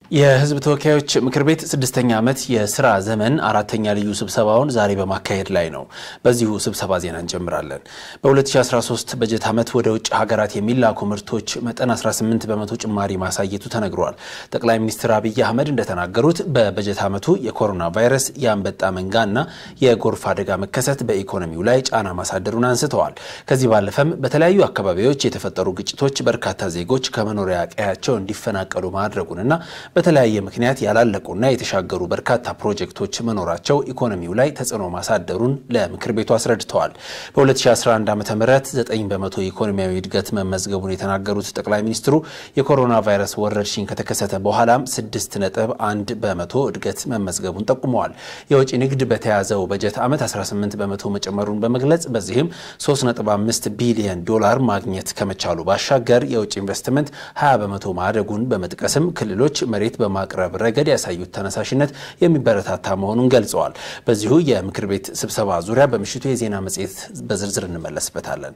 የሕዝብ ተወካዮች ምክር ቤት ስድስተኛ ዓመት የስራ ዘመን አራተኛ ልዩ ስብሰባውን ዛሬ በማካሄድ ላይ ነው። በዚሁ ስብሰባ ዜና እንጀምራለን። በ2013 በጀት ዓመት ወደ ውጭ ሀገራት የሚላኩ ምርቶች መጠን 18 በመቶ ጭማሪ ማሳየቱ ተነግሯል። ጠቅላይ ሚኒስትር አብይ አህመድ እንደተናገሩት በበጀት ዓመቱ የኮሮና ቫይረስ፣ የአንበጣ መንጋና የጎርፍ አደጋ መከሰት በኢኮኖሚው ላይ ጫና ማሳደሩን አንስተዋል። ከዚህ ባለፈም በተለያዩ አካባቢዎች የተፈጠሩ ግጭቶች በርካታ ዜጎች ከመኖሪያ ቀያቸው እንዲፈናቀሉ ማድረጉንና በተለያየ ምክንያት ያላለቁና የተሻገሩ በርካታ ፕሮጀክቶች መኖራቸው ኢኮኖሚው ላይ ተጽዕኖ ማሳደሩን ለምክር ቤቱ አስረድተዋል። በ2011 ዓ ም 9 በመቶ ኢኮኖሚያዊ እድገት መመዝገቡን የተናገሩት ጠቅላይ ሚኒስትሩ የኮሮና ቫይረስ ወረርሽኝ ከተከሰተ በኋላም 6.1 በመቶ እድገት መመዝገቡን ጠቁመዋል። የውጭ ንግድ በተያዘው በጀት ዓመት 18 በመቶ መጨመሩን በመግለጽ በዚህም 3.5 ቢሊዮን ዶላር ማግኘት ከመቻሉ ባሻገር የውጭ ኢንቨስትመንት 20 በመቶ ማደጉን በመጥቀስም ክልሎች መሬት በማቅረብ ረገድ ያሳዩት ተነሳሽነት የሚበረታታ መሆኑን ገልጸዋል። በዚሁ የምክር ቤት ስብሰባ ዙሪያ በምሽቱ የዜና መጽሔት በዝርዝር እንመለስበታለን።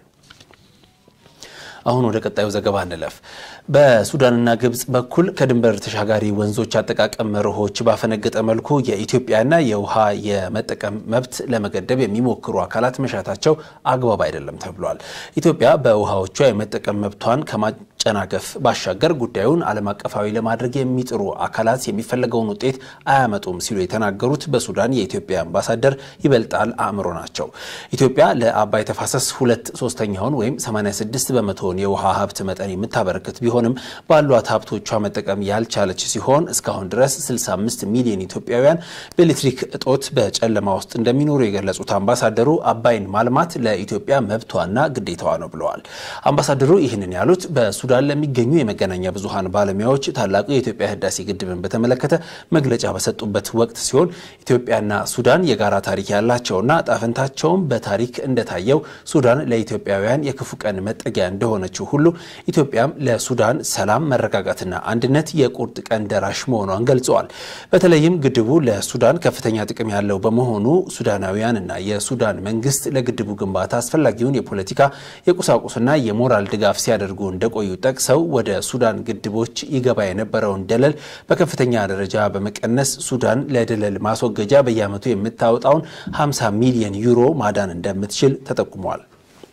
አሁን ወደ ቀጣዩ ዘገባ እንለፍ። በሱዳንና ግብጽ በኩል ከድንበር ተሻጋሪ ወንዞች አጠቃቀም መርሆች ባፈነገጠ መልኩ የኢትዮጵያና የውሃ የመጠቀም መብት ለመገደብ የሚሞክሩ አካላት መሻታቸው አግባብ አይደለም ተብሏል። ኢትዮጵያ በውሃዎቿ የመጠቀም መብቷን ከማጨናገፍ ባሻገር ጉዳዩን ዓለም አቀፋዊ ለማድረግ የሚጥሩ አካላት የሚፈለገውን ውጤት አያመጡም ሲሉ የተናገሩት በሱዳን የኢትዮጵያ አምባሳደር ይበልጣል አእምሮ ናቸው። ኢትዮጵያ ለአባይ ተፋሰስ ሁለት ሶስተኛውን ወይም 86 በመቶ የውሃ ሀብት መጠን የምታበረክት ቢሆንም ባሏት ሀብቶቿ መጠቀም ያልቻለች ሲሆን እስካሁን ድረስ 65 ሚሊዮን ኢትዮጵያውያን በኤሌክትሪክ እጦት በጨለማ ውስጥ እንደሚኖሩ የገለጹት አምባሳደሩ አባይን ማልማት ለኢትዮጵያ መብቷና ግዴታዋ ነው ብለዋል። አምባሳደሩ ይህንን ያሉት በሱዳን ለሚገኙ የመገናኛ ብዙኃን ባለሙያዎች ታላቁ የኢትዮጵያ ህዳሴ ግድብን በተመለከተ መግለጫ በሰጡበት ወቅት ሲሆን ኢትዮጵያና ሱዳን የጋራ ታሪክ ያላቸውና ጣፈንታቸውም በታሪክ እንደታየው ሱዳን ለኢትዮጵያውያን የክፉ ቀን መጠጊያ እንደሆነ ሆነችው ሁሉ ኢትዮጵያም ለሱዳን ሰላም መረጋጋትና አንድነት የቁርጥ ቀን ደራሽ መሆኗን ገልጸዋል። በተለይም ግድቡ ለሱዳን ከፍተኛ ጥቅም ያለው በመሆኑ ሱዳናውያንና የሱዳን መንግስት ለግድቡ ግንባታ አስፈላጊውን የፖለቲካ የቁሳቁስና የሞራል ድጋፍ ሲያደርጉ እንደቆዩ ጠቅሰው ወደ ሱዳን ግድቦች ይገባ የነበረውን ደለል በከፍተኛ ደረጃ በመቀነስ ሱዳን ለደለል ማስወገጃ በየዓመቱ የምታወጣውን 50 ሚሊዮን ዩሮ ማዳን እንደምትችል ተጠቁሟል።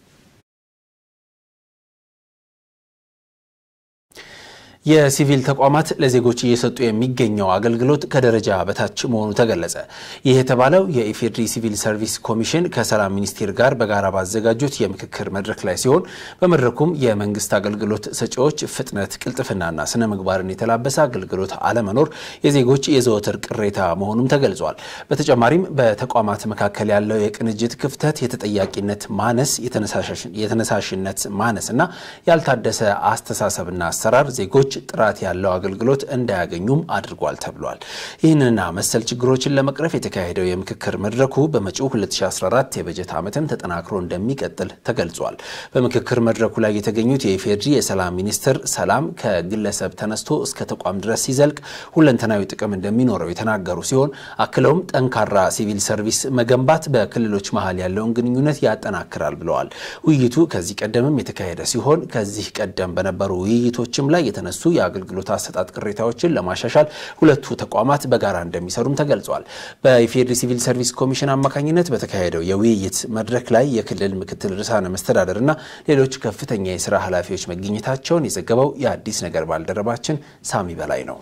የሲቪል ተቋማት ለዜጎች እየሰጡ የሚገኘው አገልግሎት ከደረጃ በታች መሆኑ ተገለጸ። ይህ የተባለው የኢፌዴሪ ሲቪል ሰርቪስ ኮሚሽን ከሰላም ሚኒስቴር ጋር በጋራ ባዘጋጁት የምክክር መድረክ ላይ ሲሆን በመድረኩም የመንግስት አገልግሎት ሰጪዎች ፍጥነት፣ ቅልጥፍናና ስነ ምግባርን የተላበሰ አገልግሎት አለመኖር የዜጎች የዘወትር ቅሬታ መሆኑም ተገልጿል። በተጨማሪም በተቋማት መካከል ያለው የቅንጅት ክፍተት፣ የተጠያቂነት ማነስ፣ የተነሳሽነት ማነስ እና ያልታደሰ አስተሳሰብና አሰራር ዜጎች ጥራት ያለው አገልግሎት እንዳያገኙም አድርጓል ተብሏል። ይህንና መሰል ችግሮችን ለመቅረፍ የተካሄደው የምክክር መድረኩ በመጪው 2014 የበጀት ዓመትም ተጠናክሮ እንደሚቀጥል ተገልጿል። በምክክር መድረኩ ላይ የተገኙት የኢፌዴሪ የሰላም ሚኒስትር ሰላም ከግለሰብ ተነስቶ እስከ ተቋም ድረስ ሲዘልቅ ሁለንተናዊ ጥቅም እንደሚኖረው የተናገሩ ሲሆን አክለውም ጠንካራ ሲቪል ሰርቪስ መገንባት በክልሎች መሀል ያለውን ግንኙነት ያጠናክራል ብለዋል። ውይይቱ ከዚህ ቀደምም የተካሄደ ሲሆን ከዚህ ቀደም በነበሩ ውይይቶችም ላይ የተነሱ የአገልግሎት አሰጣጥ ቅሬታዎችን ለማሻሻል ሁለቱ ተቋማት በጋራ እንደሚሰሩም ተገልጿል። በኢፌዴሪ ሲቪል ሰርቪስ ኮሚሽን አማካኝነት በተካሄደው የውይይት መድረክ ላይ የክልል ምክትል ርዕሳነ መስተዳደር እና ሌሎች ከፍተኛ የስራ ኃላፊዎች መገኘታቸውን የዘገበው የአዲስ ነገር ባልደረባችን ሳሚ በላይ ነው።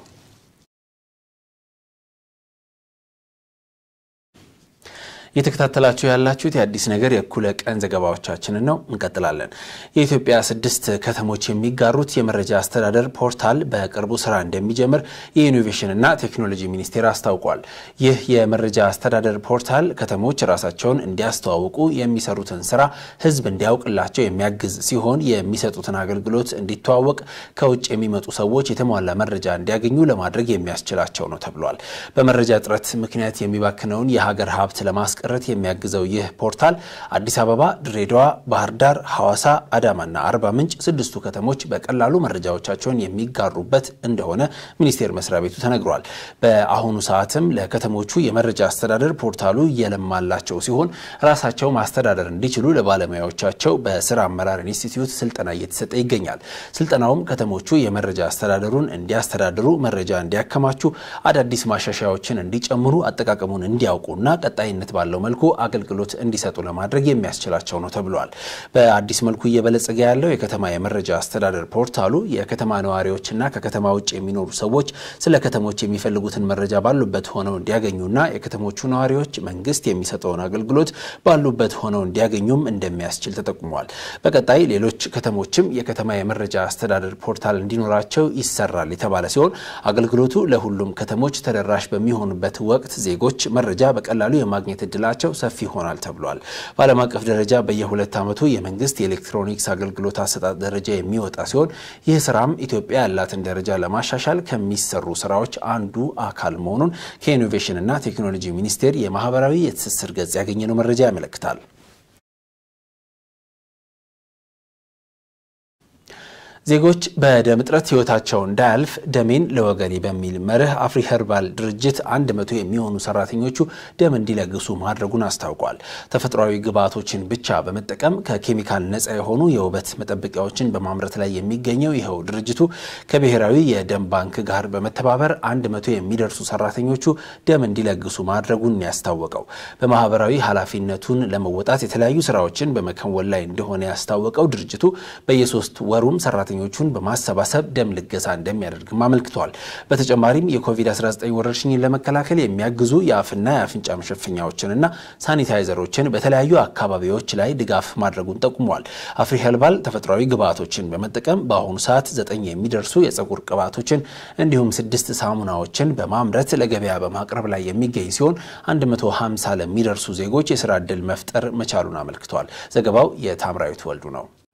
እየተከታተላችሁ ያላችሁት የአዲስ ነገር የእኩለ ቀን ዘገባዎቻችንን ነው። እንቀጥላለን። የኢትዮጵያ ስድስት ከተሞች የሚጋሩት የመረጃ አስተዳደር ፖርታል በቅርቡ ስራ እንደሚጀምር የኢኖቬሽንና ቴክኖሎጂ ሚኒስቴር አስታውቋል። ይህ የመረጃ አስተዳደር ፖርታል ከተሞች ራሳቸውን እንዲያስተዋውቁ፣ የሚሰሩትን ስራ ህዝብ እንዲያውቅላቸው የሚያግዝ ሲሆን የሚሰጡትን አገልግሎት እንዲተዋወቅ፣ ከውጭ የሚመጡ ሰዎች የተሟላ መረጃ እንዲያገኙ ለማድረግ የሚያስችላቸው ነው ተብሏል። በመረጃ እጥረት ምክንያት የሚባክነውን የሀገር ሀብት ለማስቀ ለማስቀረት የሚያግዘው ይህ ፖርታል አዲስ አበባ፣ ድሬዳዋ፣ ባህር ዳር፣ ሐዋሳ፣ አዳማና አርባ ምንጭ ስድስቱ ከተሞች በቀላሉ መረጃዎቻቸውን የሚጋሩበት እንደሆነ ሚኒስቴር መስሪያ ቤቱ ተነግሯል። በአሁኑ ሰዓትም ለከተሞቹ የመረጃ አስተዳደር ፖርታሉ እየለማላቸው ሲሆን ራሳቸው ማስተዳደር እንዲችሉ ለባለሙያዎቻቸው በስራ አመራር ኢንስቲትዩት ስልጠና እየተሰጠ ይገኛል። ስልጠናውም ከተሞቹ የመረጃ አስተዳደሩን እንዲያስተዳድሩ፣ መረጃ እንዲያከማቹ፣ አዳዲስ ማሻሻያዎችን እንዲጨምሩ፣ አጠቃቀሙን እንዲያውቁና ቀጣይነት ባለው መልኩ አገልግሎት እንዲሰጡ ለማድረግ የሚያስችላቸው ነው ተብሏል። በአዲስ መልኩ እየበለጸገ ያለው የከተማ የመረጃ አስተዳደር ፖርታሉ የከተማ ነዋሪዎችና ከከተማ ውጭ የሚኖሩ ሰዎች ስለ ከተሞች የሚፈልጉትን መረጃ ባሉበት ሆነው እንዲያገኙና የከተሞቹ ነዋሪዎች መንግስት የሚሰጠውን አገልግሎት ባሉበት ሆነው እንዲያገኙም እንደሚያስችል ተጠቁሟል። በቀጣይ ሌሎች ከተሞችም የከተማ የመረጃ አስተዳደር ፖርታል እንዲኖራቸው ይሰራል የተባለ ሲሆን አገልግሎቱ ለሁሉም ከተሞች ተደራሽ በሚሆኑበት ወቅት ዜጎች መረጃ በቀላሉ የማግኘት እድላቸው ሰፊ ይሆናል ተብሏል። በዓለም አቀፍ ደረጃ በየሁለት ዓመቱ የመንግስት የኤሌክትሮኒክስ አገልግሎት አሰጣጥ ደረጃ የሚወጣ ሲሆን ይህ ስራም ኢትዮጵያ ያላትን ደረጃ ለማሻሻል ከሚሰሩ ስራዎች አንዱ አካል መሆኑን ከኢኖቬሽንና ቴክኖሎጂ ሚኒስቴር የማህበራዊ የትስስር ገጽ ያገኘነው መረጃ ያመለክታል። ዜጎች በደም እጥረት ህይወታቸው እንዳያልፍ ደሜን ለወገኔ በሚል መርህ አፍሪ ኸርባል ድርጅት አንድ መቶ የሚሆኑ ሰራተኞቹ ደም እንዲለግሱ ማድረጉን አስታውቋል። ተፈጥሯዊ ግብዓቶችን ብቻ በመጠቀም ከኬሚካል ነፃ የሆኑ የውበት መጠበቂያዎችን በማምረት ላይ የሚገኘው ይኸው ድርጅቱ ከብሔራዊ የደም ባንክ ጋር በመተባበር አንድ መቶ የሚደርሱ ሰራተኞቹ ደም እንዲለግሱ ማድረጉን ያስታወቀው በማህበራዊ ኃላፊነቱን ለመወጣት የተለያዩ ስራዎችን በመከወን ላይ እንደሆነ ያስታወቀው ድርጅቱ በየሶስት ወሩም ሰራተኞቹን በማሰባሰብ ደም ልገሳ እንደሚያደርግም አመልክቷል። በተጨማሪም የኮቪድ-19 ወረርሽኝን ለመከላከል የሚያግዙ የአፍና የአፍንጫ መሸፈኛዎችንና ሳኒታይዘሮችን በተለያዩ አካባቢዎች ላይ ድጋፍ ማድረጉን ጠቁሟል። አፍሪ ኸርባል ተፈጥሯዊ ግብዓቶችን በመጠቀም በአሁኑ ሰዓት ዘጠኝ የሚደርሱ የፀጉር ቅባቶችን እንዲሁም ስድስት ሳሙናዎችን በማምረት ለገበያ በማቅረብ ላይ የሚገኝ ሲሆን 150 ለሚደርሱ ዜጎች የስራ ዕድል መፍጠር መቻሉን አመልክቷል። ዘገባው የታምራዊት ወልዱ ነው።